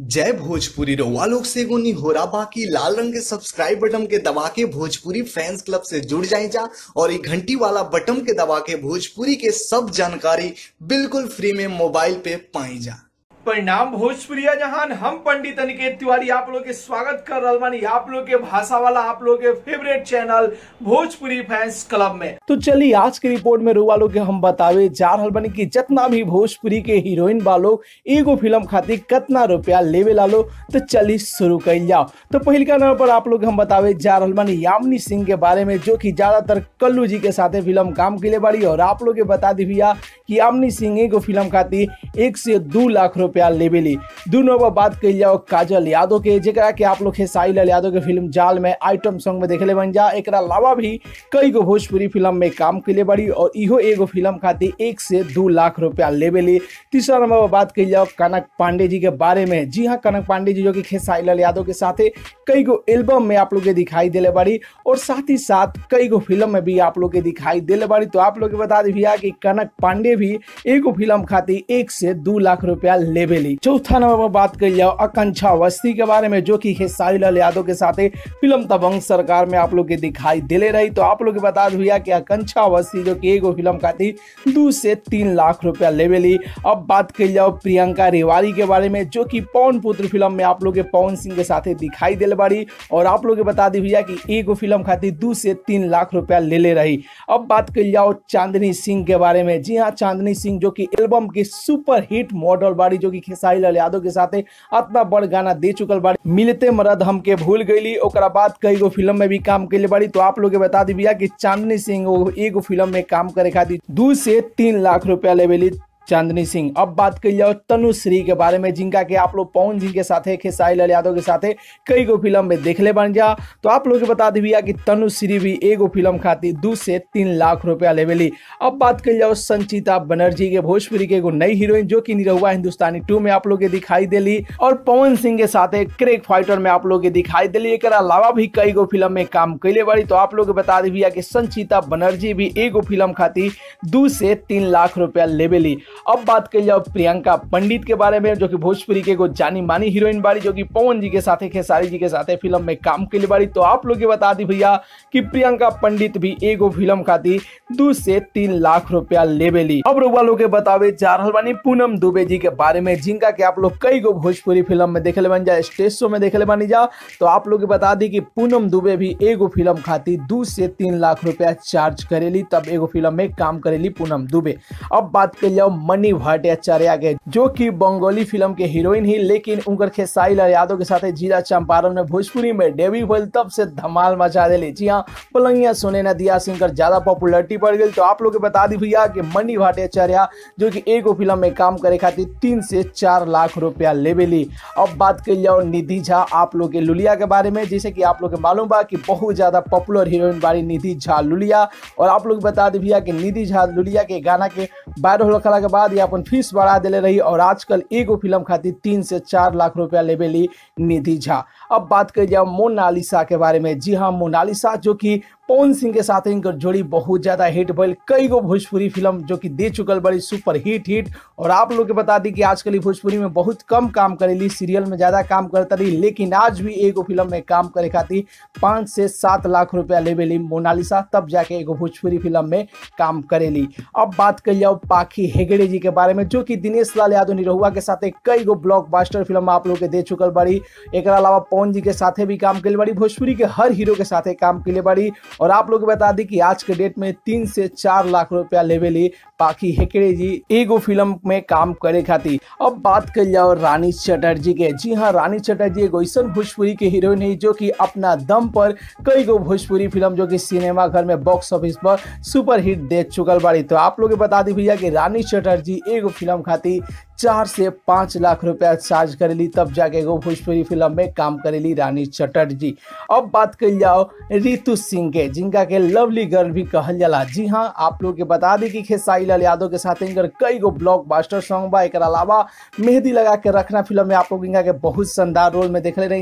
जय भोजपुरी रउआ लोग से एगो निहोरा बाकी लाल रंग के सब्सक्राइब बटन के दबा के भोजपुरी फैंस क्लब से जुड़ जाए जा और ये घंटी वाला बटन के दबा के भोजपुरी के सब जानकारी बिल्कुल फ्री में मोबाइल पे पाई जा परिणाम भोजपुरिया जहान हम पंडित अनिकेत तिवारी आप लोग के स्वागत कर रहल बानी आप लोग के भाषा वाला आप लोग के favourite channel Bhojpuri fans club में तो चलिए आज की रिपोर्ट में रुआ लोग के हम बतावे जा रहल बानी कि जितना भी भोजपुरी के हीरोइन वालों एगो फिल्म खातिर कितना रुपया लेवे लालो तो चलिए शुरू कर जाओ तो पहल का नंबर पर आप लोग हम बतावे जा रहल बानी यामिनी सिंह के बारे में जो कि ज्यादातर कल्लू जी के साथे फिल्म काम के लिए बाड़ी और आप लोग के बता दी भैया कि यामिनी सिंह एगो फिल्म खातिर एक से दो लाख रुपया लेवेली दू नंबर बात कही जाओ काजल यादव के जेकरा के आप लोग खेसारी लाल यादव के फिल्म जाल में आइटम सॉन्ग में देखले बन जा एक अलावा भी कई गो भोजपुरी फिल्म में काम के लिए बड़ी और इहो एगो फिल्म खातिर एक से दो लाख रुपया लेवेली तीसरा नंबर पर बात कही जाओ कनक पांडे जी के बारे में जी हाँ कनक पांडे जी जो कि खेसारी लाल यादव के साथ कई गो एल्बम में आप लोग के दिखाई दिले बाड़ी और साथ ही साथ कई गो फिल्म में भी आप लोग के दिखाई दिले बाड़ी तो आप लोग के बता दी भैया कि कनक पांडे भी एगो फिल्म खातिर एक से दो लाख रुपया लेवेली चौथा नंबर पर बात कर जाओ आकांक्षा अवस्थी के बारे में जो कि खेसारी लाल यादव के साथ फिल्म तबंग सरकार में आप लोग के दिखाई दिले रही तो आप लोग के बता दी भैया कि आकांक्षा अवस्थी जो कि एगो फिल्म खातिर दो से तीन लाख रुपया लेवेली अब बात कर जाओ प्रियंका रेवाड़ी के बारे में जो कि पवन पुत्र फिल्म में आप लोग के पवन सिंह के साथ दिखाई दिले बाड़ी और आप लोग के बता दी भैया कि एगो फिल्म खातिर दो से तीन लाख रुपया ले ले रही अब बात कर जाओ चांदनी सिंह के बारे में जी हाँ चांदनी सिंह जो कि एल्बम के सुपर हिट मॉडल बाड़ी जो कि खेसारी लाल यादव के साथ इतना बड़ गाना दे चुकल बाड़ी मिलते मरद हमके भूल गईली ओकरा बाद कई गो फिल्म में भी काम के बाड़ी तो आप लोग के बता दी भैया कि चांदनी सिंह वो एगो फिल्म में काम करे खातिर दो से तीन लाख रुपया लेवेली चांदनी सिंह अब बात कर जाओ तनुश्री के बारे में जिनका के आप लोग पवन सिंह के साथ खेसारी लाल यादव के साथ कई गो फिल्म में देखले बन जा तो आप लोग के बता दी भैया कि तनुश्री भी एगो फिल्म खातिर दो से तीन लाख रुपया लेवेली अब बात कर जाओ संचिता बनर्जी के भोजपुरी के एगो नई हीरोइन जो कि निरहुआ हिंदुस्तानी टू में आप लोग के दिखाई दिली और पवन सिंह के साथ क्रेक फाइटर में आप लोग के दिखाई दिली एक अलावा भी कई गो फिल्म में काम कैले बाड़ी तो आप लोग के बता दी भैया कि संचिता बनर्जी भी एगो फिल्म खातिर दो से तीन लाख रुपया लेवेली अब बात कर जाओ प्रियंका पंडित के बारे में जो कि भोजपुरी के एगो जानी मानी हीरोइन बाड़ी जो कि पवन जी के साथ खेसारी जी के साथ फिल्म में काम के लिए बाड़ी तो आप लोग के बता दी भैया कि प्रियंका पंडित भी एगो फिल्म खातिर दो से तीन लाख रुपया लेवेली अब रुआ लोग के बतावे जा रहा बानी पूनम दुबे जी के बारे में जिनका के आप लोग कई गो भोजपुरी फिल्म में देखले बन जा स्टेज शो में देखले बानी जा तो आप लोग के बता दी कि पूनम दुबे भी एगो फिल्म खातिर दो से तीन लाख रुपया चार्ज करेली तब एगो फिल्म में काम करेली पूनम दुबे अब बात कर जाओ मनी भट्टाचार्य के जो कि बंगाली फिल्म के हीरोइन ही लेकिन उनकर खेसारी लाल यादव के साथ जिला चंपारण में भोजपुरी में डेब्यू भइल तब से धमाल मचा दिली जी हाँ पलंगिया सोने न दिया सिंह कर ज्यादा पॉपुलरिटी बढ़ गई तो आप लोग के बता दी भैया कि मनी भट्टाचार्य जो कि एगो फिल्म में काम करे खातिर तीन से चार लाख रुपया लेवेली अब बात कर जाओ निधि झा आप लोग के लुलिया के बारे में जैसे कि आप लोग के मालूम बा कि बहुत ज्यादा पॉपुलर हीरोइन बारी निधि झा लुलिया और आप लोग बता दी भैया कि निधि झा लुलिया के गाना के वायरल होखला के बाद ये अपन फीस बढ़ा दिले रही और आजकल एगो फिल्म खातिर तीन से चार लाख रुपया लेवेली निधि झा अब बात कर जाओ मोनालिसा के बारे में जी हाँ मोनालिसा जो कि पवन सिंह के साथ इनकर जोड़ी बहुत ज्यादा हिट भइल कई गो भोजपुरी फिल्म जो कि दे चुकल बड़ी सुपर हिट हिट और आप लोग के बता दी कि आजकल ही भोजपुरी में बहुत कम काम करेली सीरियल में ज्यादा काम करता रही लेकिन आज भी एगो फिल्म में काम करे खातिर पाँच से सात लाख रुपया लेवेली मोनालिसा तब जाके एगो भोजपुरी फिल्म में काम करेली अब बात कर जाओ पाखी हेगड़े जी के बारे में जो कि दिनेश लाल यादव निरहुआ के साथ कई गो ब्लॉकबस्टर फिल्म आप लोग के दे चुकल बड़ी एक अलावा पवन जी के साथ भी काम के लिए बड़ी भोजपुरी के हर हीरो के साथ काम के लिए बड़ी और आप लोग बता दी कि आज के डेट में तीन से चार लाख रुपया लेवेली पाखी हेकड़े जी एगो फिल्म में काम करे खातिर अब बात कर जाओ रानी चटर्जी के जी हाँ रानी चटर्जी एगो ऐसा भोजपुरी के हीरोइन है जो कि अपना दम पर कई गो भोजपुरी फिल्म जो कि सिनेमा घर में बॉक्स ऑफिस पर सुपर हिट दे चुकल बाड़ी तो आप लोग बता दी भैया कि रानी चटर्जी एगो फिल्म खातिर चार से पाँच लाख रुपया चार्ज करेली तब जाके एगो भोजपुरी फिल्म में काम करेली रानी चटर्जी अब बात कर जाओ रितु सिंह के जिनका के लवली गर्ल भी कहल जाला जी हाँ आप लोग के बता दी कि खेसारी लाल यादव के साथ इनकर कई गो ब्लॉकबस्टर सॉन्ग बा एक अलावा मेहंदी लगा के रखना फिल्म में आप लोग इनका के बहुत शानदार रोल में देखले रही जा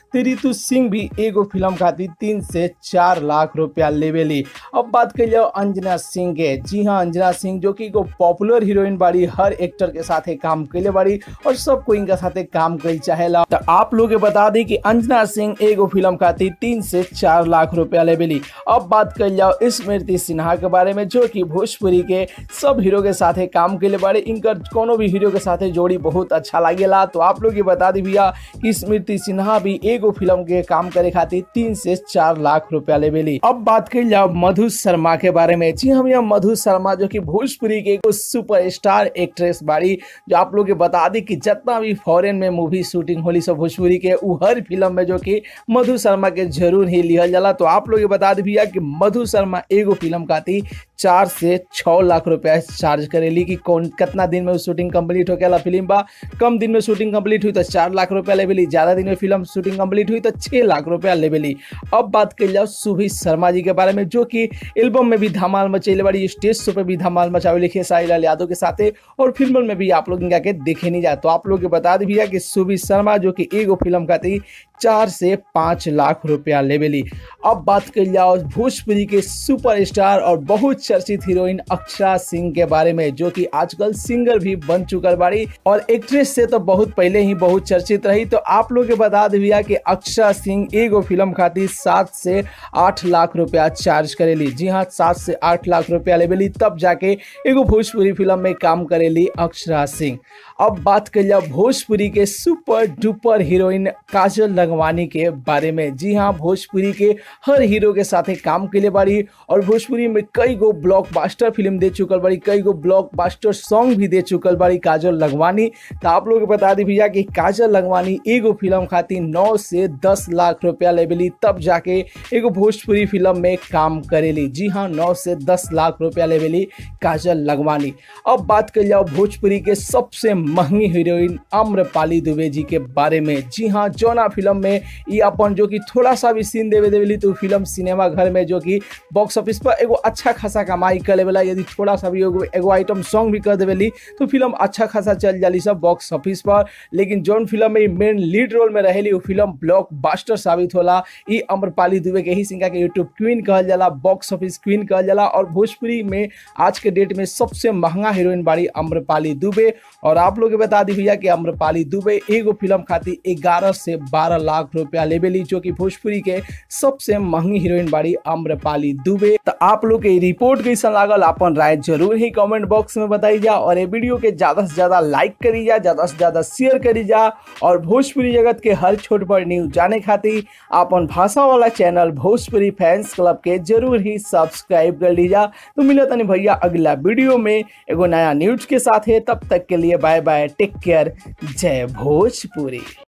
तो रितु सिंह भी एगो फिल्म खातिर तीन से चार लाख रुपया लेवेली अब बात कर जाओ अंजना सिंह के जी हाँ अंजना सिंह जो कि एगो पॉपुलर हीरोइन बाड़ी हर एक्टर के साथे काम कैले बाड़ी और सबको इनका साथे काम कई चाहेला तो आप लोग के बता दी कि अंजना सिंह एगो फिल्म खातिर तीन से चार लाख रुपया लेवेली अब बात कर जाओ स्मृति सिन्हा के बारे में जो कि भोजपुरी के सब हीरो के साथे काम कैले बाड़े इनकर कोनो भी हीरो के साथे जोड़ी बहुत अच्छा लागेला तो आप लोग ये बता दी भैया कि स्मृति सिन्हा भी एगो फिल्म के काम करे खातिर तीन से चार लाख रुपया लेवेली अब बात कर जाओ मधु शर्मा के बारे में जी हम यहाँ मधु शर्मा जो कि भोजपुरी के एगो सुपर स्टार एक्ट्रेस बाड़ी जो आप लोग के बता दी कि जितना भी फॉरेन में मूवी शूटिंग होली सब भोजपुरी के उ हर फिल्म में जो कि मधु शर्मा के जरूर ही लिहल जाला तो आप लोग ये बता दी भैया कि मधु शर्मा एगो फिल्म खातिर चार से छः लाख रुपया चार्ज करेली कि कौन कितना दिन में शूटिंग कंप्लीट होकेला फिल्म बा कम दिन में शूटिंग कंप्लीट हुई तो चार लाख रुपया लेवेली ज़्यादा दिन में फिल्म शूटिंग कंप्लीट हुई तो छः लाख रुपया लेवेली अब बात कर जाओ सुभी शर्मा जी के बारे में जो कि एल्बम में भी धमाल मचैले बड़ी स्टेज शो पे भी धमाल मचावे लिखे साई लाल यादव के साथ और फिल्म में भी आप लोग इनका के देखे नहीं जाए तो आप लोग के बता दी भैया कि सुभी शर्मा जो कि एगो फिल्म खाती चार से पाँच लाख रुपया लेवेली अब बात कर जाओ भोजपुरी के सुपरस्टार और बहुत चर्चित हीरोइन अक्षरा सिंह के बारे में जो कि आजकल सिंगर भी बन चुकल बाड़ी और एक्ट्रेस से तो बहुत पहले ही बहुत चर्चित रही तो आप लोग के बता दिया कि अक्षरा सिंह एगो फिल्म खातिर सात से आठ लाख रुपया चार्ज करेली जी हाँ सात से आठ लाख रुपया लेवेली तब जाके एगो भोजपुरी फिल्म में काम करेली अक्षरा सिंह अब बात कर जाओ भोजपुरी के सुपर डुपर हीरोइन काजल लगवानी के बारे में जी हाँ भोजपुरी के हर हीरो के साथे काम के लिए बाड़ी और भोजपुरी में कई गो ब्लॉकबस्टर फिल्म दे चुकल बाड़ी कई गो ब्लॉकबस्टर सॉन्ग भी दे चुकल बाड़ी काजल लगवानी तो आप लोग के बता दी भैया कि काजल लगवानी एगो फिल्म खातिर नौ से दस लाख रुपया लेवेली तब जाके एगो भोजपुरी फिल्म में काम करेली जी हाँ नौ से दस लाख रुपया लेवेली काजल लगवानी अब बात कर जाओ भोजपुरी के सबसे महंगी हीरोइन आम्रपाली दुबे जी के बारे में जी हाँ जौना फिल्म में ये अपन जो कि थोड़ा सा भी सीन देवे देवेली तो फिल्म सिनेमा घर में जो कि बॉक्स ऑफिस पर एगो अच्छा खासा कमाई कर लेवेला यदि थोड़ा सा भी एगो एगो आइटम सॉन्ग भी कर देवेली तो फिल्म अच्छा खासा चल जाली सब बॉक्स ऑफिस पर लेकिन जौन फिल्म में मेन लीड रोल में रहेली वो फिल्म ब्लॉक बास्टर साबित होला ई अम्रपाली दुबे के ही सिंगा के यूट्यूब क्वीन कहल जाला बॉक्स ऑफिस क्वीन कहल जाला और भोजपुरी में आज के डेट में सबसे महंगा हीरोइन बाड़ी अम्रपाली दुबे और आप लोग के बता दी भैया कि अम्रपाली दुबे एगो फिल्म खातिर ग्यारह से बारह लाख रुपया लेवेली जो कि भोजपुरी के सबसे महंगी हीरोइन बाड़ी अम्रपाली दुबे तो आप लोग के रिपोर्ट कैसा लागल अपन राय जरूर ही कमेंट बॉक्स में बताई जा और ये वीडियो के ज्यादा से ज्यादा लाइक करी जा ज्यादा से ज्यादा शेयर करी जा और भोजपुरी जगत के हर छोट बड़ न्यूज जाने खातिर अपन भाषा वाला चैनल भोजपुरी फैंस क्लब के जरूर ही सब्सक्राइब कर लीजा तो मिला तनी भैया अगला वीडियो में एगो नया न्यूज के साथ है तब तक के लिए बाय बाय टेक केयर जय भोजपुरी